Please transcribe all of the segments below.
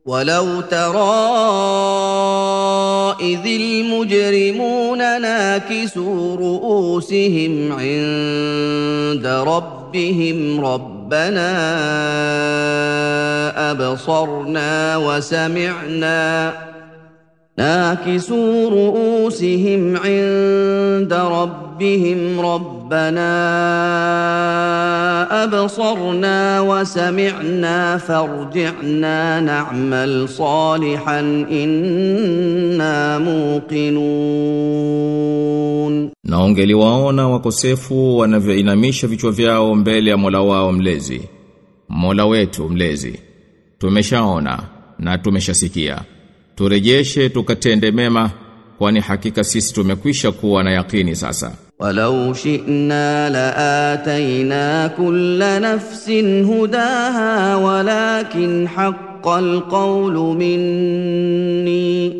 ولو ترى إذ المجرمون ناكسوا رؤوسهم عند ربهم ربنا أبصرنا وسمعنا ناكسوا رؤوسهم عند ربهم ربنا ابصرنا وسمعنا فارجعنا نعمل صالحا انا موقنون Na ungeliwaona wakosefu wanavyoinamisha vichwa vyao mbele ya Mola wao mlezi. Mola wetu mlezi. Tumeshaona na tumeshasikia. Turejeshe tukatende mema kwani hakika sisi tumekwisha kuwa na yakini sasa. ولو شئنا لاتينا كل نفس هداها ولكن حق القول مني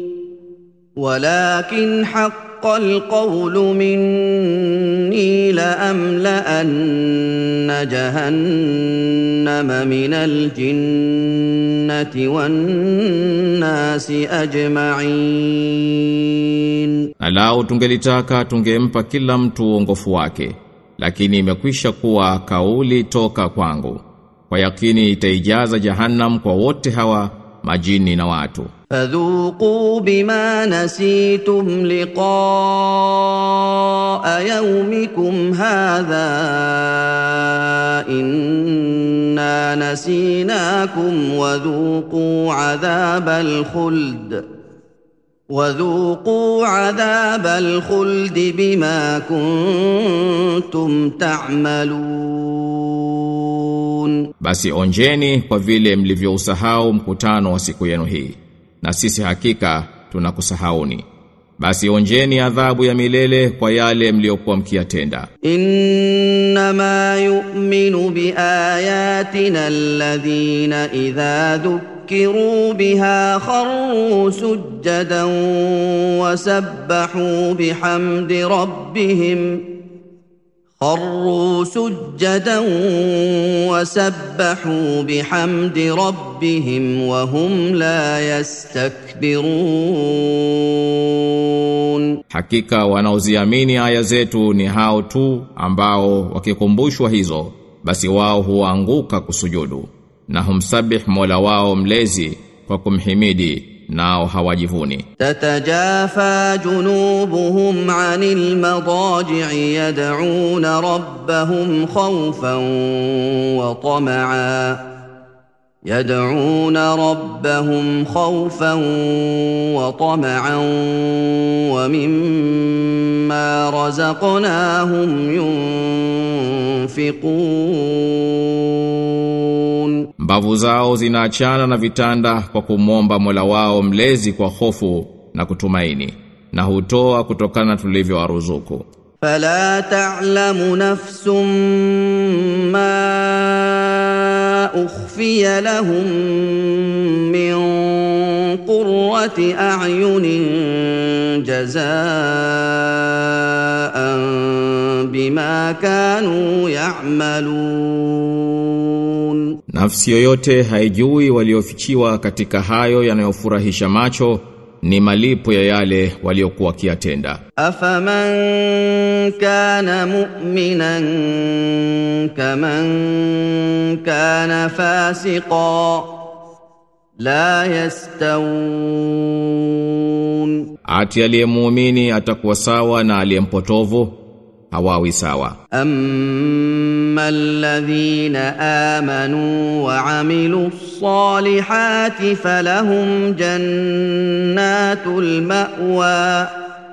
ولكن حق القول مني لأملأن جهنم من الجنة والناس أجمعين Na lao tungelitaka tungempa kila mtu uongofu wake, lakini imekwisha kuwa kauli toka kwangu. Kwa yakini itaijaza jahannam kwa wote hawa majini na watu. فذوقوا بما نسيتم لقاء يومكم هذا إنا نسيناكم وذوقوا عذاب الخلد وذوقوا عذاب الخلد بما كنتم تعملون Basi onjeni kwa vile mlivyousahau mkutano wa siku yenu hii. Na sisi hakika tunakusahauni. Basi onjeni adhabu ya milele kwa yale mliokuwa mkiyatenda. انما يؤمن باياتنا الذين اذا ذكروا بها خروا سجدا وسبحوا بحمد ربهم خروا سجدا وسبحوا بحمد ربهم وهم لا يستكبرون Hakika wanaoziamini aya zetu ni hao tu ambao wakikumbushwa hizo basi wao huanguka kusujudu na humsabih Mola wao mlezi kwa kumhimidi nao hawajivuni. تتجافى جنوبهم عن المضاجع يدعون ربهم خوفا وطمعا يدعون ربهم خوفا وطمعا ومما رزقناهم ينفقون Mbavu zao zinaachana na vitanda kwa kumwomba Mola wao mlezi kwa hofu na kutumaini na hutoa kutokana na tulivyowaruzuku. فلا تعلم نفس ما اخفي لهم من قره اعين جزاء بما كانوا يعملون Nafsi yoyote haijui waliofichiwa katika hayo yanayofurahisha macho ni malipo ya yale waliokuwa kiatenda. أفمن كان مؤمنا كمن كان فاسقا لا يستوون Ati aliyemuumini atakuwa sawa na aliyempotovu hawawi sawa. أما الذين آمنوا وعملوا الصالحات فلهم جنات المأوى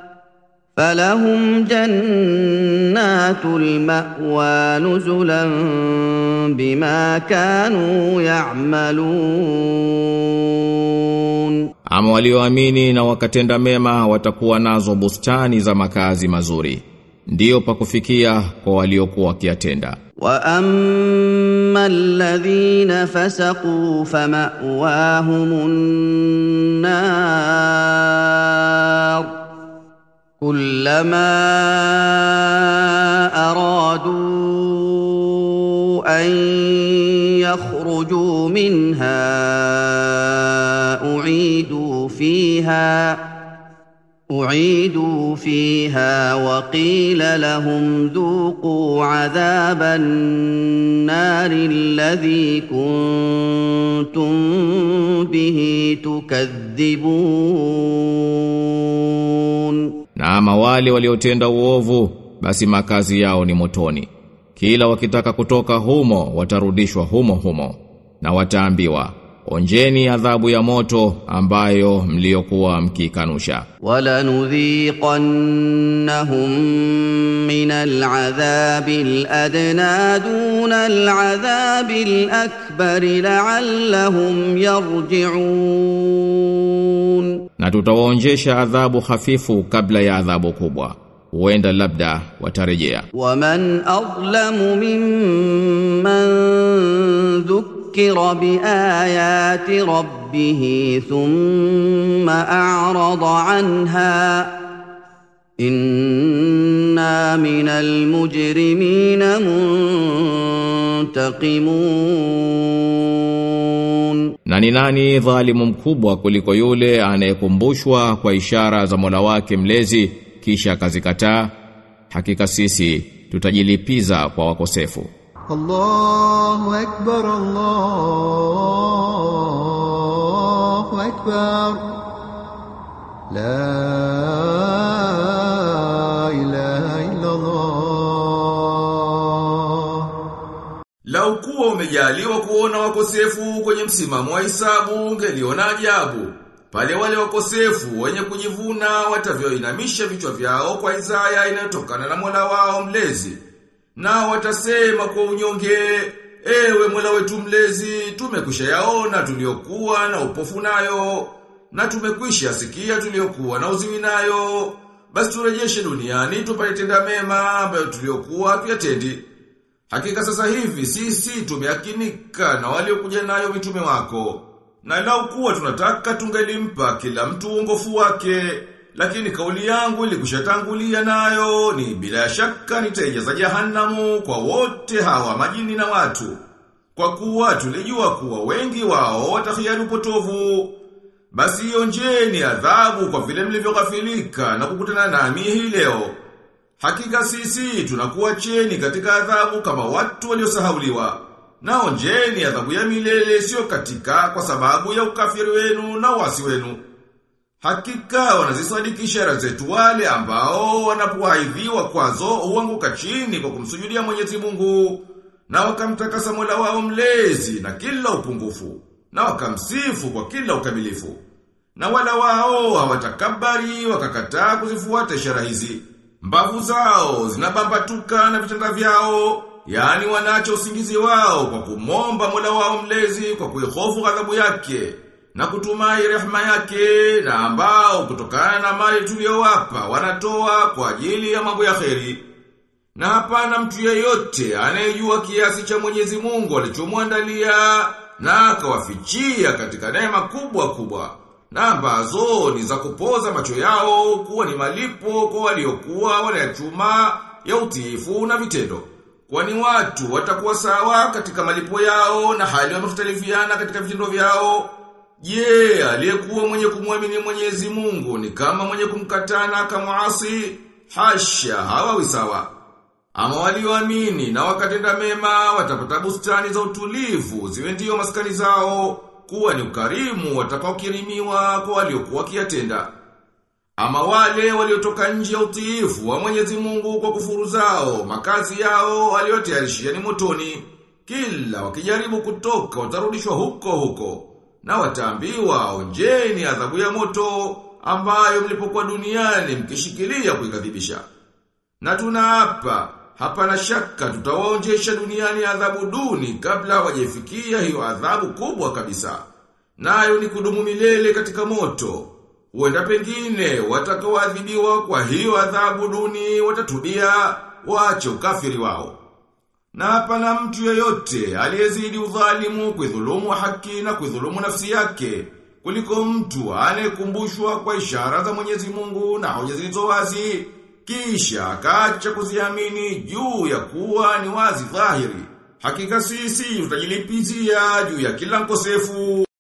فلهم جنات المأوى نزلا بما كانوا يعملون Ama walioamini na wakatenda mema watakuwa nazo bustani za makazi mazuri. Ndiyo pa kufikia kwa waliokuwa wakiatenda. واما الذين فسقوا فماواهم النار كلما ارادوا ان يخرجوا منها أعيدوا فيها أعيدوا فيها وقيل لهم ذوقوا عذاب النار الذي كنتم به تكذبون Na ama wale waliotenda uovu basi makazi yao ni motoni. Kila wakitaka kutoka humo watarudishwa humo humo na wataambiwa onjeni adhabu ya moto ambayo mliokuwa mkikanusha. ولنذيقنهم من العذاب الادنى دون العذاب الاكبر لعلهم يرجعون Na tutawaonjesha adhabu hafifu kabla ya adhabu kubwa. Huenda labda watarejea. ومن اظلم ممن ذكر بايات ربه ثم اعرض عنها انا من المجرمين منتقمون Na ni nani dhalimu mkubwa kuliko yule anayekumbushwa kwa ishara za Mola wake mlezi kisha akazikataa? Hakika sisi tutajilipiza kwa wakosefu. الله أكبر الله أكبر لا إله إلا الله Lau kuwa umejaliwa kuona wakosefu kwenye msimamo wa hisabu ungeliona ajabu. Pale wale wakosefu wenye kujivuna watavyoinamisha vichwa vyao kwa izaya inayotokana na Mola wao mlezi. Na watasema kwa unyonge, ewe Mola wetu mlezi, tumekwisha yaona tuliokuwa na upofu nayo, na tumekwisha sikia tuliokuwa na uziwi nayo. Basi turejeshe duniani tupate tenda mema ambayo tuliokuwa tuyatendi. Hakika sasa hivi sisi tumeakinika na waliokuja nayo mitume wako. Na lau kuwa tunataka tungelimpa kila mtu uongofu wake, lakini kauli yangu ilikushatangulia nayo ni bila shaka nitaijaza jahanamu kwa wote hawa majini na watu. Kwa kuwa tulijua kuwa wengi wao watahiari upotovu. Basi onjeni adhabu kwa vile mlivyoghafilika na kukutana nami hii leo. Hakika sisi tunakuwa cheni katika adhabu kama watu waliosahauliwa. Na onjeni adhabu ya milele sio katika kwa sababu ya ukafiri wenu na wasi wenu. Hakika wanazisadiki ishara zetu wale ambao wanapoaidhiwa kwazo huanguka chini kwa kumsujudia Mwenyezi Mungu na wakamtakasa Mola wao mlezi na kila upungufu na wakamsifu kwa kila ukamilifu. Na wala wao hawatakabari wakakataa kuzifuata ishara hizi. Mbavu zao zinabambatuka na vitanda vyao, yani wanacho usingizi wao kwa kumomba Mola wao mlezi kwa kuihofu ghadhabu yake na kutumai rehema yake na ambao kutokana na mali tuliyowapa wanatoa kwa ajili ya mambo ya kheri. Na hapana mtu yeyote anayejua kiasi cha Mwenyezi Mungu alichomwandalia na akawafichia katika neema kubwa kubwa na ambazo ni za kupoza macho yao kuwa ni malipo kwa waliokuwa wanayachuma ya utiifu na vitendo. Kwani watu watakuwa sawa katika malipo yao na hali wamekhtalifiana katika vitendo vyao. Je, aliyekuwa mwenye kumwamini Mwenyezi Mungu ni kama mwenye kumkatana akamuasi? Hasha, hawawi sawa. Ama walioamini na wakatenda mema watapata bustani za utulivu ziwe ndiyo maskani zao kuwa ni ukarimu watakaokirimiwa kwa waliokuwa kiatenda. Ama wale waliotoka nje ya utiifu wa Mwenyezi Mungu kwa kufuru zao, makazi yao aliyotayarishia ni motoni. Kila wakijaribu kutoka watarudishwa huko huko. Na wataambiwa onjeni adhabu ya moto ambayo mlipokuwa duniani mkishikilia kuikadhibisha. Na tunaapa hapana shaka tutawaonjesha duniani adhabu duni kabla hawajafikia hiyo adhabu kubwa kabisa. Nayo ni kudumu milele katika moto. Huenda pengine watakaoadhibiwa kwa hiyo adhabu duni watatubia waache ukafiri wao. Na hapana mtu yeyote aliyezidi udhalimu kuidhulumu haki na kuidhulumu nafsi yake kuliko mtu anayekumbushwa kwa ishara za Mwenyezi Mungu na hoja zilizo wazi kisha akaacha kuziamini juu ya kuwa ni wazi dhahiri. Hakika sisi tutajilipizia juu ya kila mkosefu.